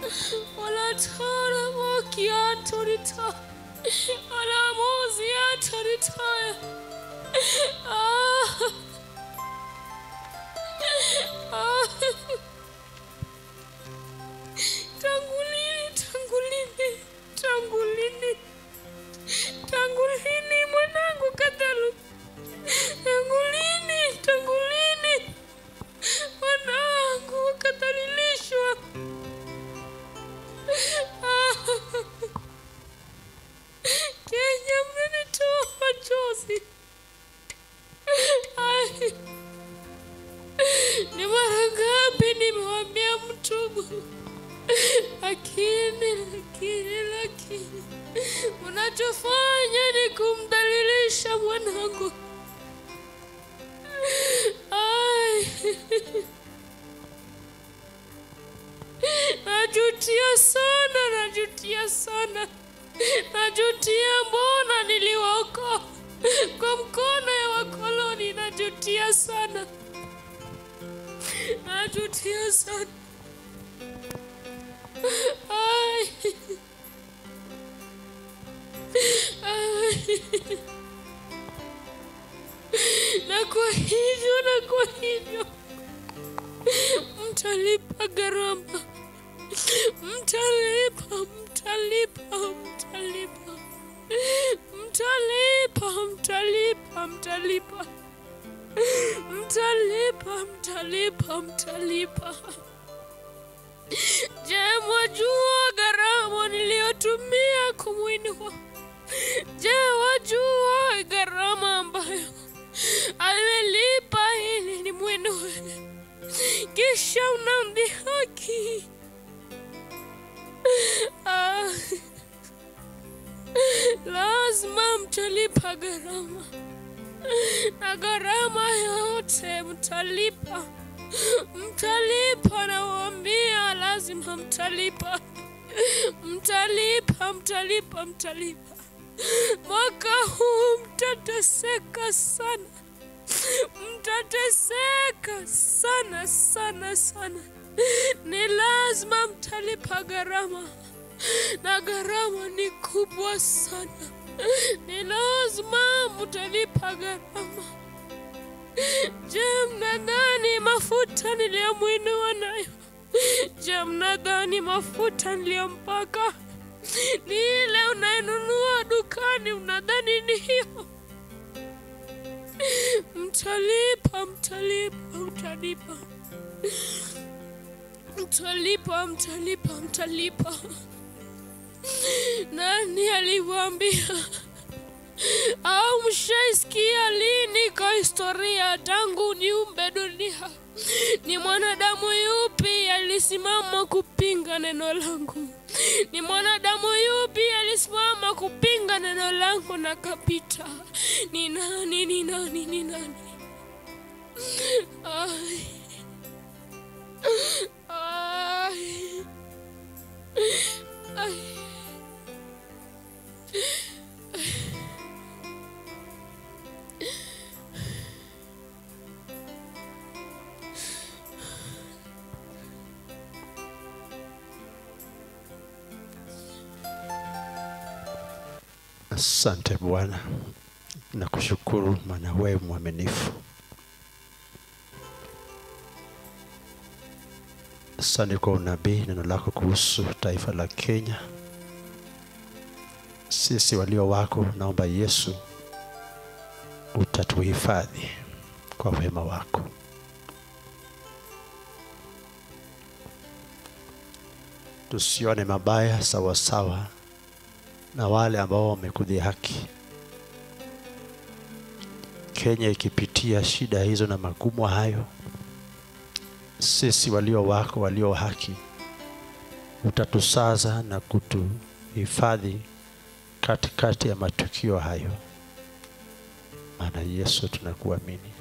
Olatara mokiantorita. Alamuziantoritaya. Ah. Ah. Tangu lini, tangu lini, tangu lini, tangu lini mwanangu Katalu? Tangu lini, tangu lini mwanangu wakadhalilishwa? Ah. Kenya, mmenitoa machozi. Ai. Ni mara ngapi nimewambia mtubu, lakini lakini lakini unachofanya ni kumdhalilisha mwanangu. Ai. Najutia sana, najutia sana, najutia mbona niliwaokoa kwa mkono ya wakoloni, najutia sana, najutia sana. Ai. Ai. Na kwa hivyo, na kwa hivyo mtalipa gharama, mtalipa, mtalipa, mtalipa, mtalipa, mtalipa, mtalipa, mtalipa, mtalipa, mtalipa. Je, mwajua gharama niliyotumia kumwinua? Je, wajua gharama ambayo amelipa ili nimwinue? Kisha unamdhihaki. Ah, lazima mtalipa gharama, na gharama yote mtalipa, mtalipa, nawaambia, lazima mtalipa, mtalipa, mtalipa, mtalipa. Mwaka huu mtateseka sana, mtateseka sana sana sana. Ni lazima mtalipa gharama, na gharama ni kubwa sana. Ni lazima mtalipa gharama. Je, mnadhani mafuta niliyomwinua nayo? Je, mnadhani mafuta niliyompaka ni ile unayenunua dukani? Mnadhani ni hiyo? Mtalipa, mtalipa, mtalipa, mtalipa, mtalipa, mtalipa. Nani aliwaambia? Au mshaisikia lini kwa historia tangu niumbe dunia, ni mwanadamu yupi alisimama kupinga neno langu? Ni mwanadamu yupi alisimama kupinga neno langu na kapita? Ni nani? Ni nani? Ni nani? Ai. Ai. Ai. Asante Bwana, nakushukuru maana wewe mwaminifu. Asante kwa unabii, neno lako kuhusu taifa la Kenya. Sisi walio wako, naomba Yesu utatuhifadhi kwa wema wako. Tusione mabaya sawa sawa na wale ambao wamekudhihaki. Kenya ikipitia shida hizo na magumu hayo, sisi walio wako, walio haki, utatusaza na kutuhifadhi katikati ya matukio hayo, maana Yesu tunakuamini.